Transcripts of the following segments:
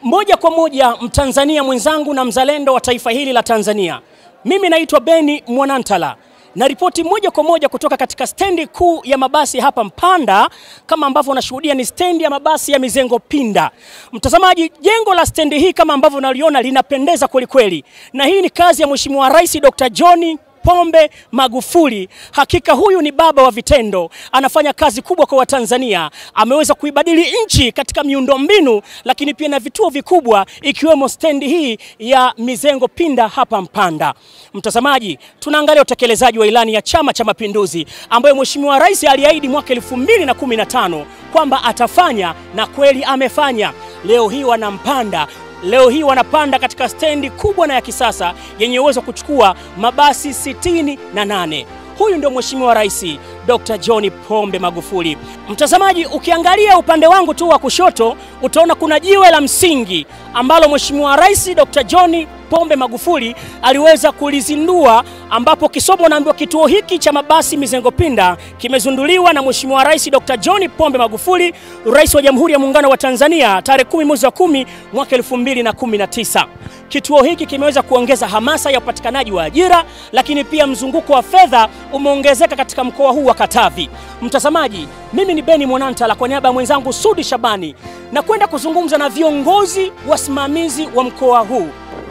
Moja kwa moja Mtanzania mwenzangu na mzalendo wa taifa hili la Tanzania. Mimi naitwa Beni Mwanantala na ripoti moja kwa moja kutoka katika stendi kuu ya mabasi hapa Mpanda. Kama ambavyo unashuhudia ni stendi ya mabasi ya Mizengo Pinda. Mtazamaji, jengo la stendi hii kama ambavyo unaliona linapendeza kweli kweli, na hii ni kazi ya Mheshimiwa Rais Dr. John Pombe Magufuli. Hakika huyu ni baba wa vitendo, anafanya kazi kubwa kwa Watanzania. Ameweza kuibadili nchi katika miundombinu, lakini pia na vituo vikubwa ikiwemo stendi hii ya Mizengo Pinda hapa Mpanda. Mtazamaji, tunaangalia utekelezaji wa ilani ya Chama cha Mapinduzi ambayo Mheshimiwa Rais aliahidi mwaka 2015 kwamba atafanya na kweli amefanya. Leo hii wanampanda Leo hii wanapanda katika stendi kubwa na ya kisasa yenye uwezo wa kuchukua mabasi sitini na nane. Huyu ndio Mheshimiwa Rais Dr. John Pombe Magufuli. Mtazamaji, ukiangalia upande wangu tu wa kushoto utaona kuna jiwe la msingi ambalo Mheshimiwa Rais Dr. John Pombe Magufuli aliweza kulizindua, ambapo kisomo naambiwa kituo hiki cha mabasi Mizengo Pinda kimezinduliwa na Mheshimiwa Rais Dr. John Pombe Magufuli, Rais wa Jamhuri ya Muungano wa Tanzania tarehe 10 mwezi wa 10 mwaka 2019. Kituo hiki kimeweza kuongeza hamasa ya upatikanaji wa ajira, lakini pia mzunguko wa fedha umeongezeka katika mkoa huu wa Katavi. Mtazamaji, mimi ni Beni Mwanantala kwa niaba ya mwenzangu Sudi Shabani na kwenda kuzungumza na viongozi wasimamizi wa mkoa huu.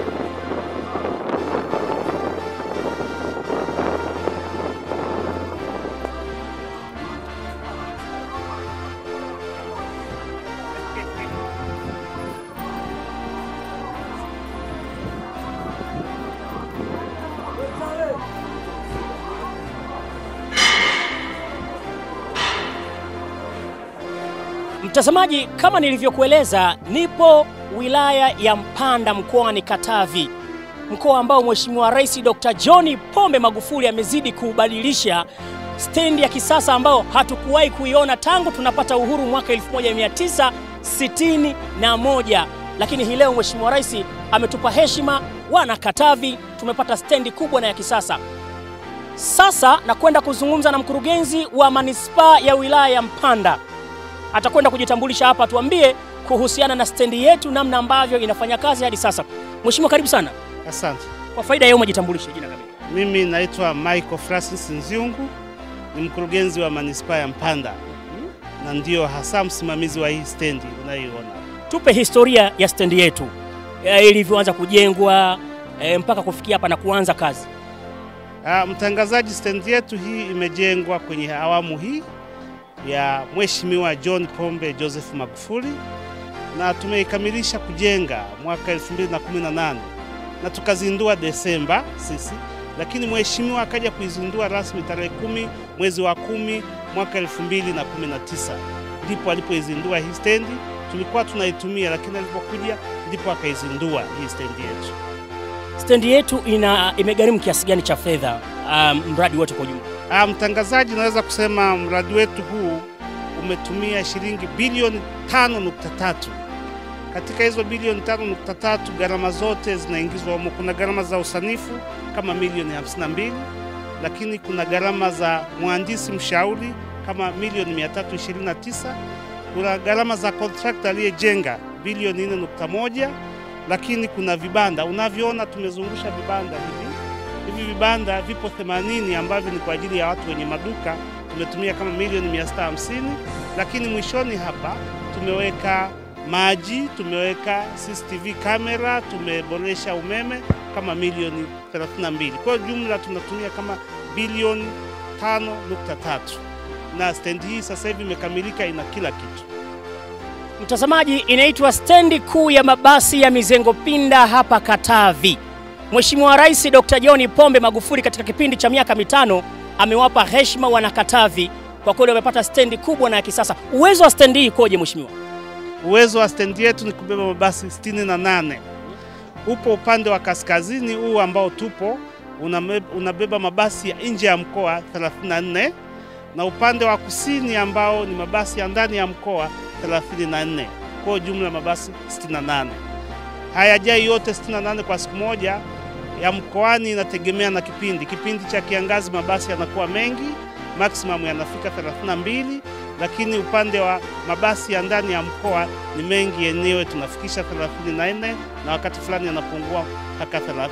Mtazamaji, kama nilivyokueleza, nipo wilaya ya Mpanda mkoani Katavi, mkoa ambao Mheshimiwa Rais Dr. John Pombe Magufuli amezidi kuubadilisha, stendi ya kisasa ambao hatukuwahi kuiona tangu tunapata uhuru mwaka 1961. Lakini hii leo Mheshimiwa Rais ametupa heshima wana Katavi, tumepata stendi kubwa na ya kisasa. Sasa nakwenda kuzungumza na mkurugenzi wa manispaa ya wilaya ya Mpanda atakwenda kujitambulisha hapa, tuambie kuhusiana na stendi yetu, namna ambavyo inafanya kazi hadi sasa. Mheshimiwa, karibu sana. Asante. Kwa faida ya umma, jitambulishe jina kamili. Mimi naitwa Michael Francis Nziungu, ni mkurugenzi wa manispaa ya Mpanda na ndio hasa msimamizi wa hii stendi unayoiona. Tupe historia ya stendi yetu e, ilivyoanza kujengwa e, mpaka kufikia hapa na kuanza kazi. Ah, mtangazaji, stendi yetu hii imejengwa kwenye awamu hii ya Mheshimiwa John Pombe Joseph Magufuli na tumeikamilisha kujenga mwaka 2018 na tukazindua Desemba sisi, lakini mheshimiwa akaja kuizindua rasmi tarehe kumi mwezi wa kumi mwaka 2019 ndipo alipoizindua hii stendi. Tulikuwa tunaitumia, lakini alipokuja ndipo akaizindua hii stendi yetu. Stendi yetu ina imegharimu kiasi gani cha fedha, um, mradi wote kwa ujumla? Ah, mtangazaji, naweza kusema mradi wetu huu umetumia shilingi bilioni 5.3. Katika hizo bilioni 5.3 gharama zote zinaingizwa humo. Kuna gharama za usanifu kama milioni 52, lakini kuna gharama za mhandisi mshauri kama milioni 329, kuna gharama za kontrakta aliyejenga bilioni 4.1, lakini kuna vibanda unavyoona, tumezungusha vibanda hivi hivi vibanda vipo 80 ambavyo ni kwa ajili ya watu wenye maduka, tumetumia kama milioni 650, lakini mwishoni hapa tumeweka maji, tumeweka CCTV kamera, tumeboresha umeme kama milioni 32. Kwa hiyo jumla tunatumia kama bilioni 5.3, na stendi hii sasa hivi imekamilika, ina kila kitu. Mtazamaji, inaitwa stendi kuu ya mabasi ya Mizengo Pinda hapa Katavi. Mheshimiwa Rais Dr. John Pombe Magufuli katika kipindi cha miaka mitano amewapa heshima wanakatavi, kwa kweli wamepata stendi kubwa na ya kisasa. Uwezo wa stendi hii ikoje mheshimiwa? Uwezo wa stendi yetu ni kubeba mabasi 68. Upo upande wa kaskazini huu ambao tupo uname- unabeba mabasi ya nje ya mkoa 34 na upande wa kusini ambao ni mabasi ya ndani ya mkoa 34. Kwa jumla mabasi 68. Hayajai yote 68 kwa siku moja ya mkoani, inategemea na kipindi. Kipindi cha kiangazi mabasi yanakuwa mengi, maximum yanafika 32, lakini upande wa mabasi ya ndani ya mkoa ni mengi yenyewe, tunafikisha 34 na wakati fulani yanapungua mpaka 30.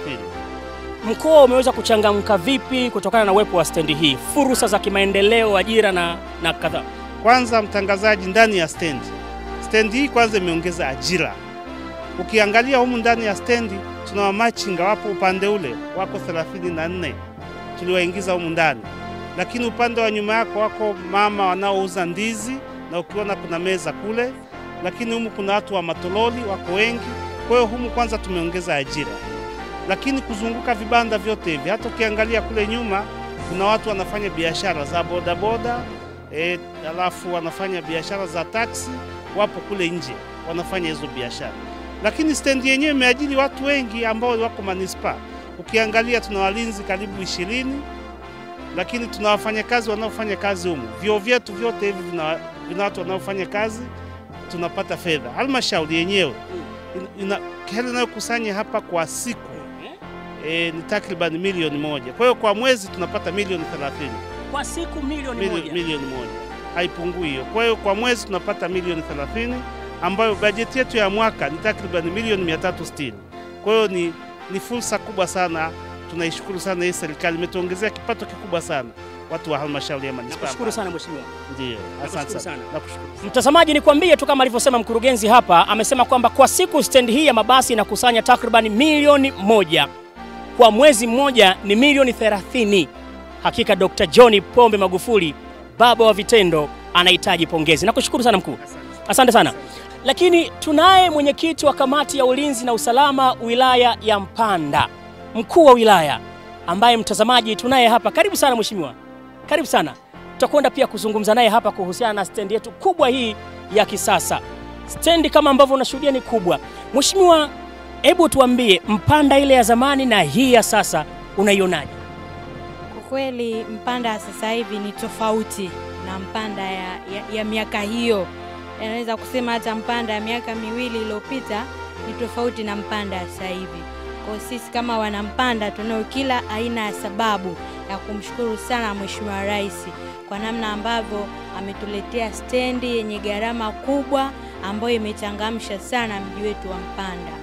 Mkoa umeweza kuchangamka vipi kutokana na uwepo wa stendi hii, fursa za kimaendeleo, ajira na, na kadhaa? Kwanza mtangazaji, ndani ya stendi, stendi hii kwanza imeongeza ajira. Ukiangalia humu ndani ya stendi tuna wamachinga wapo upande ule wako 34 tuliwaingiza humu ndani, lakini upande wa nyuma yako wako mama wanaouza ndizi, na ukiona kuna meza kule, lakini humu kuna watu wa matololi wako wengi. Kwa hiyo humu kwanza tumeongeza ajira, lakini kuzunguka vibanda vyote hivi, hata ukiangalia kule nyuma kuna watu wanafanya biashara za bodaboda e, alafu wanafanya biashara za taksi, wapo kule nje wanafanya hizo biashara, lakini stendi yenyewe imeajiri watu wengi ambao wako manispaa. Ukiangalia tuna walinzi karibu ishirini, lakini tuna wafanyakazi wanaofanya kazi humu. Vyoo vyetu vyote hivi vina, vina watu wanaofanya kazi, tunapata fedha. Halmashauri yenyewe ina hela inayokusanya hapa kwa siku e, ni takriban milioni moja. Kwa hiyo kwa mwezi tunapata milioni 30 Kwa siku milioni milioni, moja. milioni moja haipungui hiyo. Kwa hiyo kwa mwezi tunapata milioni 30 ambayo bajeti yetu ya mwaka ni takriban milioni 360. Kwa hiyo ni, ni fursa kubwa sana. Tunaishukuru sana hii serikali imetuongezea kipato kikubwa sana watu wa halmashauri ya manispaa. Nakushukuru sana mheshimiwa. Ndio, Nakushukuru asante sana. sana. Nakushukuru. Mtazamaji, nikwambie tu kama alivyosema mkurugenzi hapa, amesema kwamba kwa siku stendi hii ya mabasi inakusanya takriban milioni moja, kwa mwezi mmoja ni milioni 30. Hakika Dr. John Pombe Magufuli, baba wa vitendo, anahitaji pongezi. Nakushukuru sana mkuu, asante sana. Lakini tunaye mwenyekiti wa kamati ya ulinzi na usalama wilaya ya Mpanda, mkuu wa wilaya ambaye mtazamaji tunaye hapa. Karibu sana mheshimiwa, karibu sana. Tutakwenda pia kuzungumza naye hapa kuhusiana na stendi yetu kubwa hii ya kisasa. Stendi kama ambavyo unashuhudia ni kubwa. Mheshimiwa, hebu tuambie Mpanda ile ya zamani na hii ya sasa unaionaje? Kwa kweli Mpanda ya sasa hivi ni tofauti na Mpanda ya, ya, ya miaka hiyo. Naweza kusema hata Mpanda ya miaka miwili iliyopita ni tofauti na Mpanda ya sasa hivi. Kwa sisi kama wanampanda tunao kila aina ya sababu ya kumshukuru sana Mheshimiwa Rais kwa namna ambavyo ametuletea stendi yenye gharama kubwa ambayo imechangamsha sana mji wetu wa Mpanda.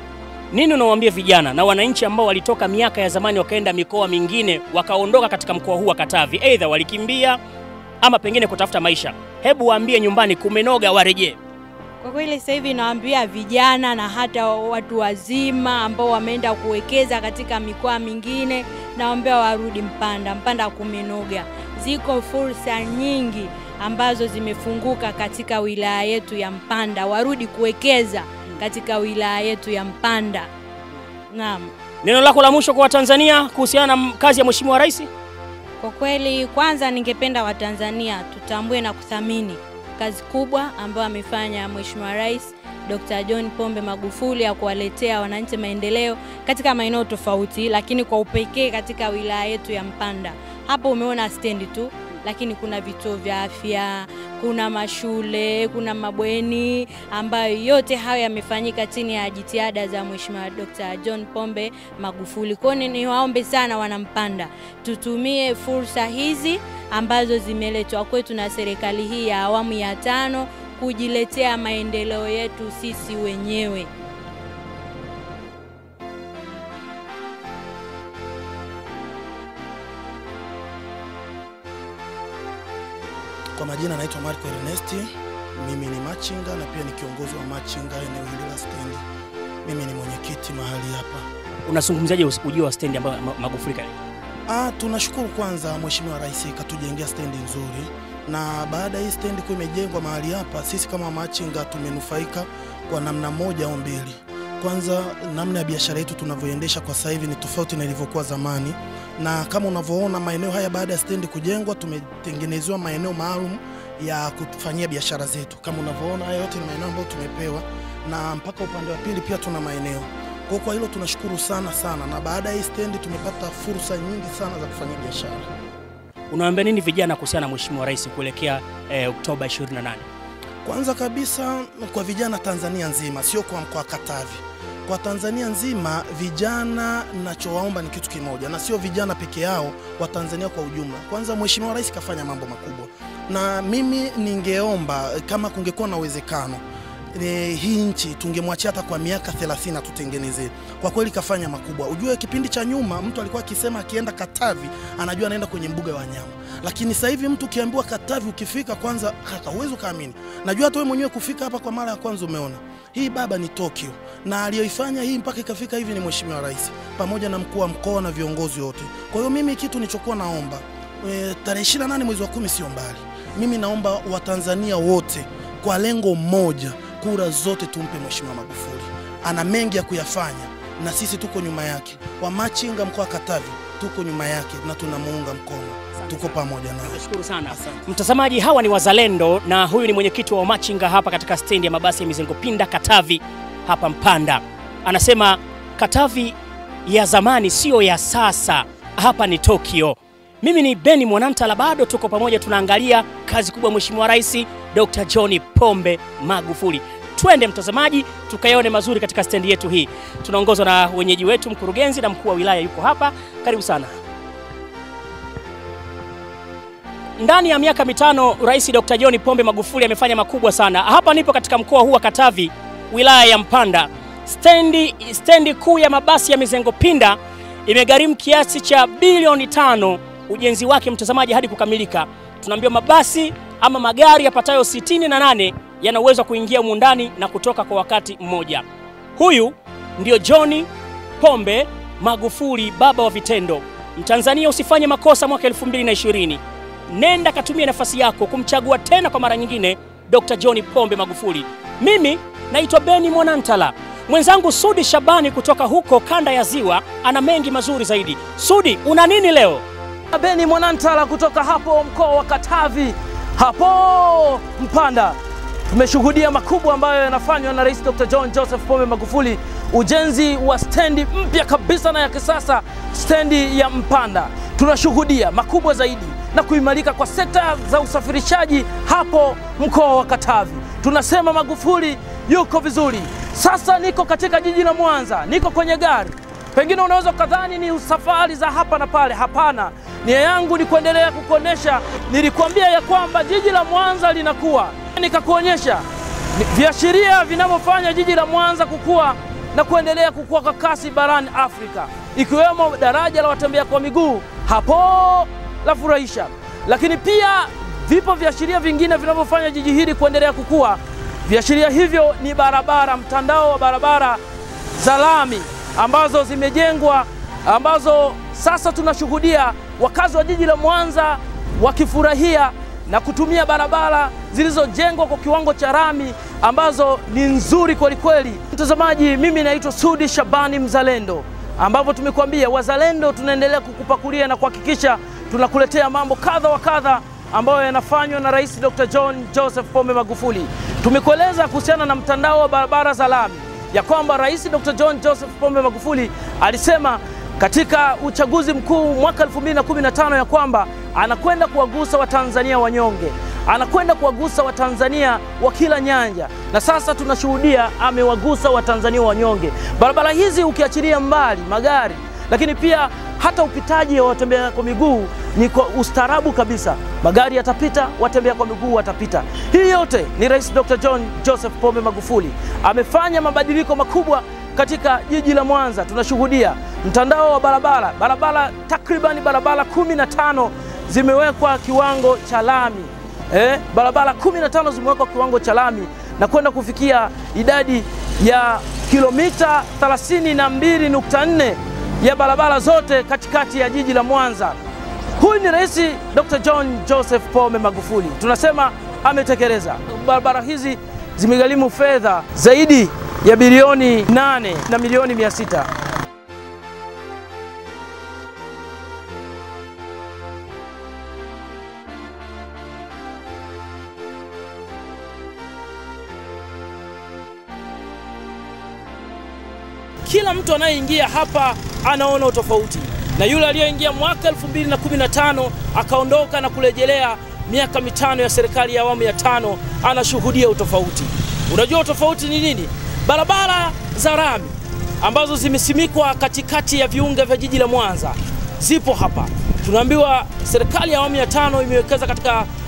Nini unawaambia vijana na wananchi ambao walitoka miaka ya zamani wakaenda mikoa mingine wakaondoka katika mkoa huu wa Katavi, aidha walikimbia ama pengine kutafuta maisha? Hebu waambie nyumbani kumenoga, warejee. Kwa kweli sasa hivi nawaambia vijana na hata watu wazima ambao wameenda kuwekeza katika mikoa mingine, nawaambia warudi Mpanda. Mpanda kumenoga, ziko fursa nyingi ambazo zimefunguka katika wilaya yetu ya Mpanda, warudi kuwekeza katika wilaya yetu ya Mpanda. Naam. Neno lako la mwisho kwa Watanzania kuhusiana na kazi ya Mheshimiwa Rais? Kwa kweli, kwanza ningependa Watanzania tutambue na kuthamini kazi kubwa ambayo amefanya Mheshimiwa Rais Dr. John Pombe Magufuli ya kuwaletea wananchi maendeleo katika maeneo tofauti, lakini kwa upekee katika wilaya yetu ya Mpanda. Hapo umeona stendi tu, lakini kuna vituo vya afya, kuna mashule, kuna mabweni ambayo yote hayo yamefanyika chini ya jitihada za Mheshimiwa Dr. John Pombe Magufuli. Kwa hiyo niwaombe sana wanampanda, tutumie fursa hizi ambazo zimeletwa kwetu na serikali hii ya awamu ya tano kujiletea maendeleo yetu sisi wenyewe. Kwa majina naitwa Marco Ernesti, mimi ni machinga na pia ni kiongozi wa machinga eneo hili la stendi. Mimi ni mwenyekiti mahali hapa. Unazungumziaje ujio wa stendi ambayo Ma- Magufuli kaleta? Ah, tunashukuru kwanza Mheshimiwa Rais katujengea stendi nzuri, na baada ya hii stendi kuwa imejengwa mahali hapa, sisi kama machinga tumenufaika kwa namna moja au mbili. Kwanza, namna ya biashara yetu tunavyoendesha kwa sasa hivi ni tofauti na ilivyokuwa zamani, na kama unavyoona maeneo haya baada ya stendi kujengwa, tumetengenezewa maeneo maalum ya kufanyia biashara zetu. Kama unavyoona haya yote ni maeneo ambayo tumepewa, na mpaka upande wa pili pia tuna maeneo kwa kwa hilo tunashukuru sana sana, na baada ya hii stendi tumepata fursa nyingi sana za kufanya biashara. Unawaambia nini vijana kuhusiana na Mheshimiwa Rais kuelekea eh, Oktoba 28? Kwanza kabisa kwa vijana Tanzania nzima, sio kwa mkoa wa Katavi, kwa Tanzania nzima, vijana nachowaomba ni kitu kimoja, na sio vijana peke yao, wa Tanzania kwa ujumla. Kwanza Mheshimiwa Rais kafanya mambo makubwa, na mimi ningeomba kama kungekuwa na uwezekano e, hii nchi tungemwachia hata kwa miaka 30 tutengenezee. Kwa kweli kafanya makubwa. Ujue kipindi cha nyuma mtu alikuwa akisema akienda Katavi anajua anaenda kwenye mbuga ya wanyama, lakini sasa hivi mtu ukiambiwa Katavi ukifika, kwanza kaka, huwezi ukaamini. Najua hata wewe mwenyewe kufika hapa kwa mara ya kwanza umeona hii baba ni Tokyo, na aliyoifanya hii mpaka ikafika hivi ni Mheshimiwa Rais pamoja na mkuu wa mkoa na viongozi wote. Kwa hiyo mimi kitu nilichokuwa naomba e, tarehe 28 mwezi wa kumi sio mbali, mimi naomba Watanzania wote kwa lengo moja, kura zote tumpe Mheshimiwa Magufuli. Ana mengi ya kuyafanya na sisi tuko nyuma yake. Wamachinga mkoa wa Katavi tuko nyuma yake na tunamuunga mkono, tuko pamoja naye. Nashukuru sana Asante. mtazamaji, hawa ni wazalendo na huyu ni mwenyekiti wa Wamachinga hapa katika stendi ya mabasi ya Mizengo Pinda Katavi hapa Mpanda. Anasema Katavi ya zamani siyo ya sasa, hapa ni Tokyo. Mimi ni Beni Mwanantala, bado tuko pamoja, tunaangalia kazi kubwa Mheshimiwa Rais Dr. John Pombe Magufuli. Twende mtazamaji, tukayaone mazuri katika stendi yetu hii. Tunaongozwa na wenyeji wetu, mkurugenzi na mkuu wa wilaya yuko hapa. Karibu sana. Ndani ya miaka mitano Rais Dr. John Pombe Magufuli amefanya makubwa sana. Hapa nipo katika mkoa huu wa Katavi, wilaya ya Mpanda. Stendi, stendi kuu ya mabasi ya Mizengo Pinda imegharimu kiasi cha bilioni tano ujenzi wake mtazamaji, hadi kukamilika. Tunaambiwa mabasi ama magari yapatayo sitini na nane yana uwezo wa kuingia humu ndani na kutoka kwa wakati mmoja. Huyu ndio John Pombe Magufuli, baba wa vitendo. Mtanzania, usifanye makosa mwaka 2020 nenda katumia nafasi yako kumchagua tena kwa mara nyingine Dr. John Pombe Magufuli. Mimi naitwa Beni Mwanantala, mwenzangu Sudi Shabani kutoka huko kanda ya Ziwa ana mengi mazuri zaidi. Sudi, una nini leo? Beni Mwanantala kutoka hapo mkoa wa Katavi, hapo Mpanda. Tumeshuhudia makubwa ambayo yanafanywa na Rais Dr. John Joseph Pombe Magufuli, ujenzi wa stendi mpya kabisa na ya kisasa, stendi ya Mpanda. Tunashuhudia makubwa zaidi na kuimarika kwa sekta za usafirishaji hapo mkoa wa Katavi. Tunasema Magufuli yuko vizuri. Sasa niko katika jiji la Mwanza, niko kwenye gari Pengine unaweza ukadhani ni safari za hapa na pale. Hapana, nia yangu ni kuendelea kukuonesha. Nilikuambia ya kwamba jiji la Mwanza linakuwa, nikakuonyesha ni- viashiria vinavyofanya jiji la Mwanza kukua na kuendelea kukua kwa kasi barani Afrika, ikiwemo daraja la watembea kwa miguu hapo la furahisha, lakini pia vipo viashiria vingine vinavyofanya jiji hili kuendelea kukua. Viashiria hivyo ni barabara, mtandao wa barabara za lami ambazo zimejengwa, ambazo sasa tunashuhudia wakazi wa jiji la Mwanza wakifurahia na kutumia barabara zilizojengwa kwa kiwango cha lami ambazo ni nzuri kweli kweli. Mtazamaji, mimi naitwa Sudi Shabani Mzalendo, ambapo tumekuambia wazalendo tunaendelea kukupakulia na kuhakikisha tunakuletea mambo kadha wa kadha ambayo yanafanywa na Rais Dr. John Joseph Pombe Magufuli. Tumekueleza kuhusiana na mtandao wa barabara za lami ya kwamba Rais Dr. John Joseph Pombe Magufuli alisema katika uchaguzi mkuu mwaka 2015 ya kwamba anakwenda kuwagusa Watanzania wanyonge, anakwenda kuwagusa Watanzania wa kila nyanja, na sasa tunashuhudia amewagusa Watanzania wanyonge. Barabara hizi ukiachilia mbali magari, lakini pia hata upitaji wa watembea kwa miguu ni kwa ustaarabu kabisa. Magari yatapita, watembea kwa miguu watapita. Hii yote ni Rais Dr. John Joseph Pombe Magufuli amefanya mabadiliko makubwa katika jiji la Mwanza. Tunashuhudia mtandao wa barabara, barabara takriban barabara kumi na tano zimewekwa kiwango cha lami eh, barabara 15 zimewekwa kiwango cha lami na kwenda kufikia idadi ya kilomita 32.4 ya barabara zote katikati ya jiji la Mwanza. Huyu ni Rais Dr. John Joseph Pombe Magufuli, tunasema ametekeleza. Barabara hizi zimegharimu fedha zaidi ya bilioni 8 na milioni 600. Kila mtu anayeingia hapa anaona utofauti, na yule aliyeingia mwaka 2015 akaondoka na kurejelea miaka mitano ya serikali ya awamu ya tano anashuhudia utofauti. Unajua utofauti ni nini? Barabara za rami ambazo zimesimikwa katikati ya viunga vya jiji la Mwanza zipo hapa. Tunaambiwa serikali ya awamu ya tano imewekeza katika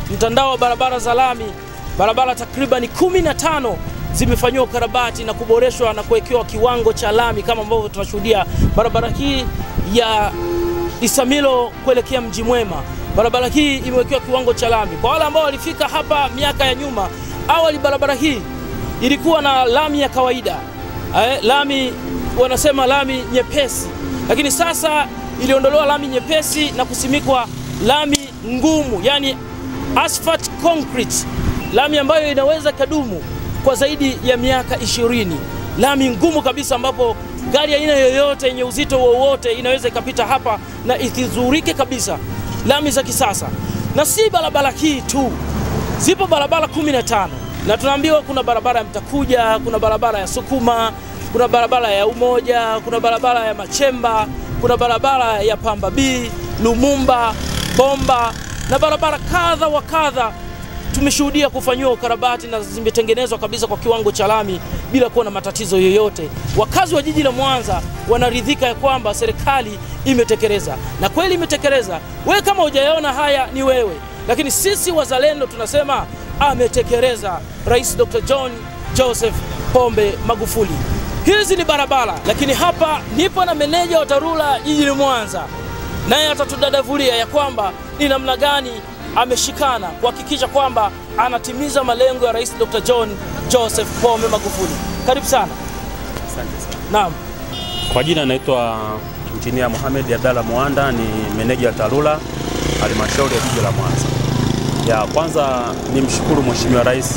mtandao wa barabara za lami, barabara takriban 15 zimefanyiwa ukarabati na kuboreshwa na kuwekewa kiwango cha lami kama ambavyo tunashuhudia barabara hii ya Isamilo kuelekea Mji Mwema. Barabara hii imewekewa kiwango cha lami. Kwa wale ambao walifika hapa miaka ya nyuma, awali barabara hii ilikuwa na lami ya kawaida eh, lami wanasema lami nyepesi, lakini sasa iliondolewa lami nyepesi na kusimikwa lami ngumu, yani asphalt concrete, lami ambayo inaweza kadumu kwa zaidi ya miaka ishirini, lami ngumu kabisa, ambapo gari aina yoyote yenye uzito wowote inaweza ikapita hapa na isizurike kabisa, lami za kisasa. Na si barabara hii tu, zipo barabara 15 na tunaambiwa kuna barabara ya Mtakuja, kuna barabara ya Sukuma, kuna barabara ya Umoja, kuna barabara ya Machemba, kuna barabara ya Pamba B, Lumumba, Bomba na barabara kadha wa kadha tumeshuhudia kufanyiwa ukarabati na zimetengenezwa kabisa kwa kiwango cha lami bila kuwa na matatizo yoyote. Wakazi wa jiji la Mwanza wanaridhika ya kwamba serikali imetekeleza, na kweli imetekeleza. Wewe kama hujayaona haya ni wewe, lakini sisi wazalendo tunasema ametekeleza Rais Dr. John Joseph Pombe Magufuli. Hizi ni barabara, lakini hapa nipo na meneja wa TARURA jiji la Mwanza, naye atatudadavulia ya kwamba ni namna gani ameshikana kuhakikisha kwamba anatimiza malengo ya Rais Dr. John Joseph Pombe Magufuli. Karibu sana. Asante sana. Naam. Kwa jina naitwa Injinia Mohamed Abdalla Mwanda, ni meneja wa TARURA halmashauri ya jiji la Mwanza. Ya kwanza ni mshukuru Mheshimiwa Rais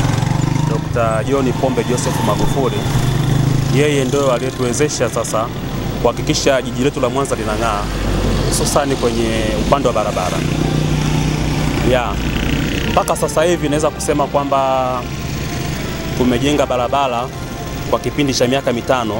Dr. John Pombe Joseph Magufuli, yeye ndio aliyetuwezesha sasa kuhakikisha jiji letu la Mwanza linang'aa, hususani kwenye upande wa barabara. Ya mpaka sasa hivi naweza kusema kwamba tumejenga barabara kwa kipindi cha miaka mitano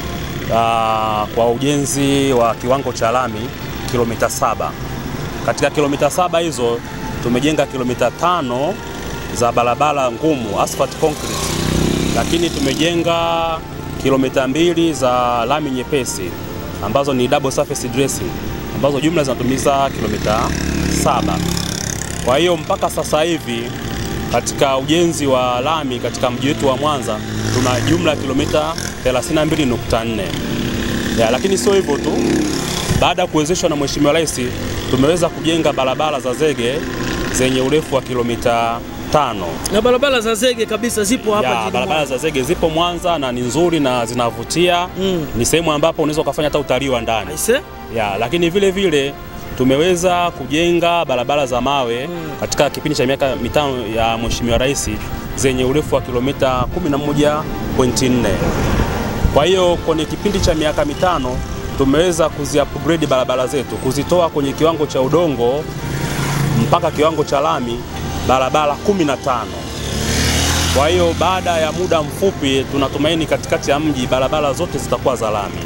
aa, kwa ujenzi wa kiwango cha lami kilomita saba. Katika kilomita saba hizo tumejenga kilomita tano za barabara ngumu asphalt concrete, lakini tumejenga kilomita mbili za lami nyepesi ambazo ni double surface dressing ambazo jumla zinatumiza kilomita saba. Kwa hiyo mpaka sasa hivi katika ujenzi wa lami katika mji wetu wa Mwanza tuna jumla ya kilomita 32.4. Ya, lakini sio hivyo tu, baada ya kuwezeshwa na Mheshimiwa Rais tumeweza kujenga barabara za zege zenye urefu wa kilomita tano. Na barabara za zege kabisa zipo hapa Ya, jijini barabara Mwanza. za zege zipo Mwanza na ni nzuri na zinavutia. Mm. Ni sehemu ambapo unaweza ukafanya hata utalii wa ndani. Aise? Ya, lakini vile vile tumeweza kujenga barabara za mawe katika kipindi cha miaka mitano ya Mheshimiwa Rais zenye urefu wa kilomita 11.4. Kwa hiyo kwenye kipindi cha miaka mitano tumeweza kuziupgrade barabara zetu, kuzitoa kwenye kiwango cha udongo mpaka kiwango cha lami barabara 15. Kwa hiyo baada ya muda mfupi tunatumaini katikati ya mji barabara zote zitakuwa za lami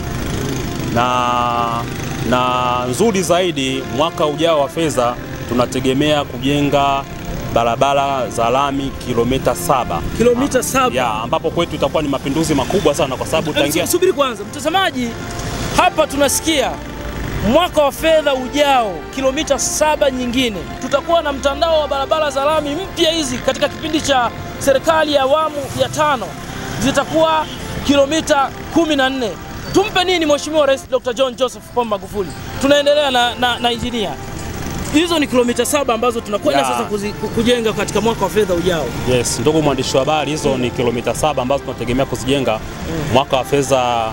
na, na nzuri zaidi, mwaka ujao wa fedha tunategemea kujenga barabara za lami kilomita saba Kilomita saba. ya ambapo kwetu itakuwa ni mapinduzi makubwa sana kwa sababu tangia Hebu Subiri kwanza, mtazamaji, hapa tunasikia mwaka wa fedha ujao kilomita saba nyingine tutakuwa na mtandao wa barabara za lami mpya hizi katika kipindi cha serikali ya awamu ya tano zitakuwa kilomita kumi na nne. Tumpe nini Mheshimiwa Rais Dr. John Joseph Pombe Magufuli? Tunaendelea na, na, na injinia. Hizo ni kilomita saba ambazo tunakwenda Ya. sasa kuzi, ku- kujenga katika mwaka wa fedha ujao. Yes, ndugu mwandishi wa habari, hizo ni kilomita saba ambazo tunategemea kuzijenga mwaka wa fedha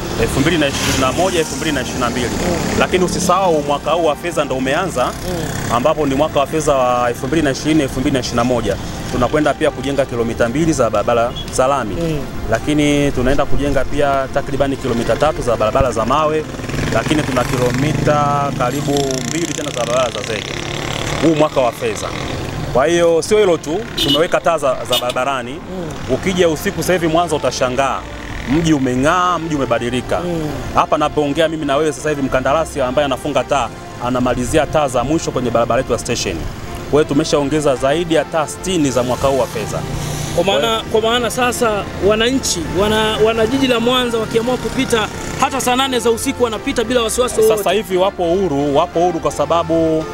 2021 2022. Lakini usisahau mwaka huu wa fedha ndo umeanza ambapo ni mwaka wa fedha wa 2020 2021. Tunakwenda pia kujenga kilomita mbili za barabara za lami lakini tunaenda kujenga pia takribani kilomita tatu za barabara za mawe, lakini tuna kilomita karibu mbili tena za barabara za zege huu mwaka wa fedha. Kwa hiyo sio hilo tu, tumeweka taa za, za barabarani. Ukija usiku sasa hivi Mwanza utashangaa mji umeng'aa, mji umebadilika. Hapa napoongea mimi na wewe sasa hivi, mkandarasi ambaye anafunga taa anamalizia taa za mwisho kwenye barabara yetu ya station. Kwa hiyo tumeshaongeza zaidi ya taa 60 za mwaka huu wa fedha. Kwa maana, kwa maana sasa wananchi wana, wana jiji la Mwanza wakiamua kupita hata saa nane za usiku wanapita bila wasiwasi wowote. Sasa hivi wapo huru, wapo huru kwa sababu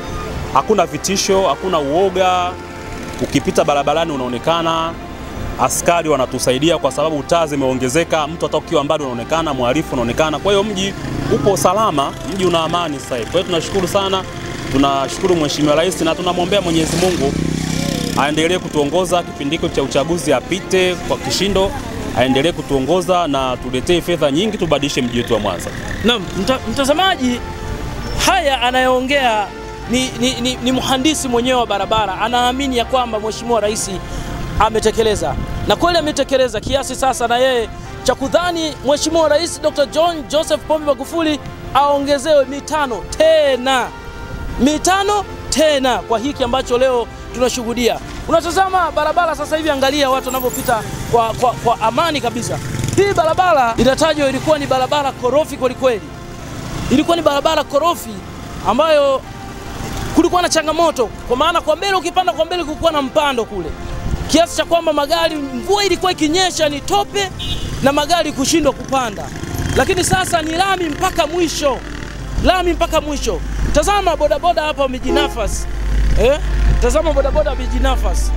hakuna vitisho, hakuna uoga. Ukipita barabarani unaonekana, askari wanatusaidia kwa sababu taa zimeongezeka, mtu hata ukiwa mbali unaonekana, mhalifu unaonekana. Kwa hiyo mji upo salama, mji una amani sasa hivi. Kwa hiyo tunashukuru sana, tunashukuru Mheshimiwa Rais na tunamwombea Mwenyezi Mungu aendelee kutuongoza kipindi hiko cha uchaguzi, apite kwa kishindo, aendelee kutuongoza na tuletee fedha nyingi, tubadilishe mji wetu wa Mwanza. Naam, mta, mtazamaji, haya anayoongea ni, ni, ni, ni mhandisi mwenyewe wa barabara, anaamini ya kwamba Mheshimiwa Rais ametekeleza na kweli ametekeleza kiasi sasa na yeye cha kudhani Mheshimiwa Rais Dr. John Joseph Pombe Magufuli aongezewe mitano tena mitano tena kwa hiki ambacho leo tunashuhudia. Unatazama barabara sasa hivi, angalia watu wanavyopita kwa, kwa, kwa amani kabisa. Hii barabara inatajwa ilikuwa ni barabara korofi kwelikweli, ilikuwa ni barabara korofi ambayo kulikuwa na changamoto, kwa maana kwa mbele, ukipanda kwa mbele kulikuwa na mpando kule, kiasi cha kwamba magari, mvua ilikuwa ikinyesha ni tope na magari kushindwa kupanda, lakini sasa ni lami mpaka mwisho, lami mpaka mwisho. Tazama bodaboda hapa wamejinafasi eh? Tazama bodaboda wamejinafasi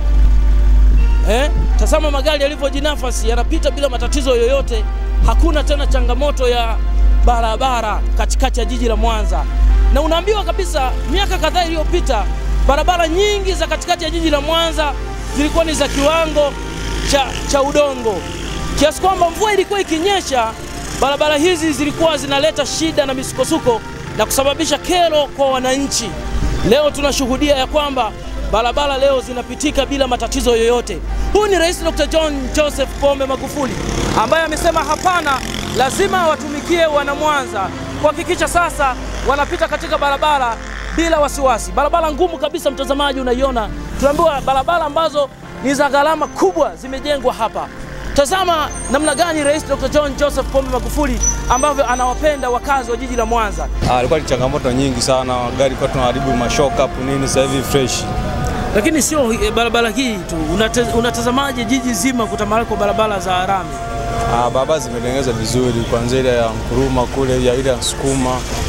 eh? Tazama magari yalivyojinafasi, yanapita bila matatizo yoyote. Hakuna tena changamoto ya barabara katikati ya jiji la Mwanza, na unaambiwa kabisa, miaka kadhaa iliyopita barabara nyingi za katikati ya jiji la Mwanza zilikuwa ni za kiwango cha, cha udongo kiasi kwamba mvua ilikuwa ikinyesha, barabara hizi zilikuwa zinaleta shida na misukosuko na kusababisha kero kwa wananchi. Leo tunashuhudia ya kwamba barabara leo zinapitika bila matatizo yoyote. Huyu ni Rais Dr. John Joseph Pombe Magufuli ambaye amesema hapana, lazima watumikie wana Mwanza kuhakikisha sasa wanapita katika barabara bila wasiwasi. Barabara ngumu kabisa, mtazamaji, unaiona, tunaambiwa barabara ambazo ni za gharama kubwa zimejengwa hapa. Tazama namna gani Rais Dr. John Joseph Pombe Magufuli ambavyo anawapenda wakazi wa jiji la Mwanza. Ah, ilikuwa ni changamoto nyingi sana, gari kwa tunaharibu mashock up nini, sasa hivi fresh. Lakini sio eh, barabara hii tu, Unate- unatazamaje jiji zima kutamalaki kwa barabara za rami? Ah, barabara zimetengenezwa vizuri, kuanzia ile ya Nkuruma kule ya ile ya Sukuma,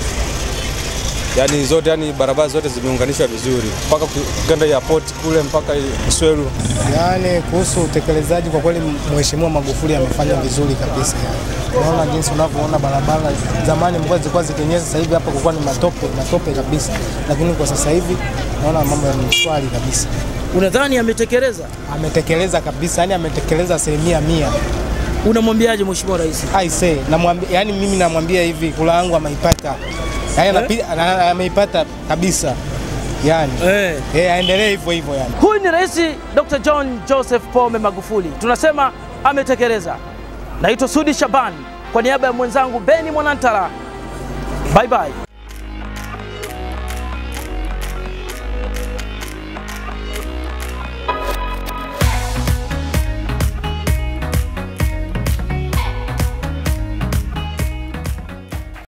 yaani zote, yani barabara zote zimeunganishwa vizuri mpaka ukenda ya port kule mpaka Sweru. Yaani kuhusu utekelezaji kwa kweli Mheshimiwa Magufuli amefanya vizuri kabisa. Unaona jinsi unavyoona barabara, zamani mvua zilikuwa zikinyesha, sasa hivi hapa kulikuwa ni matope matope kabisa, lakini kwa sasa hivi naona mambo ni shwari kabisa. Unadhani ametekeleza? Ametekeleza kabisa, yani ametekeleza asilimia mia. Unamwambiaje Mheshimiwa Rais? I say, namwambia, yani mimi namwambia hivi, kula yangu ameipata, yani anapi- ana- ameipata kabisa, yani Eh. eh, aendelee hivyo hivyo yani. Huyu ni Rais Dr. John Joseph Pombe Magufuli, tunasema ametekeleza. Naitwa Sudi Shabani kwa niaba ya mwenzangu Beni Mwanantara, bye bye.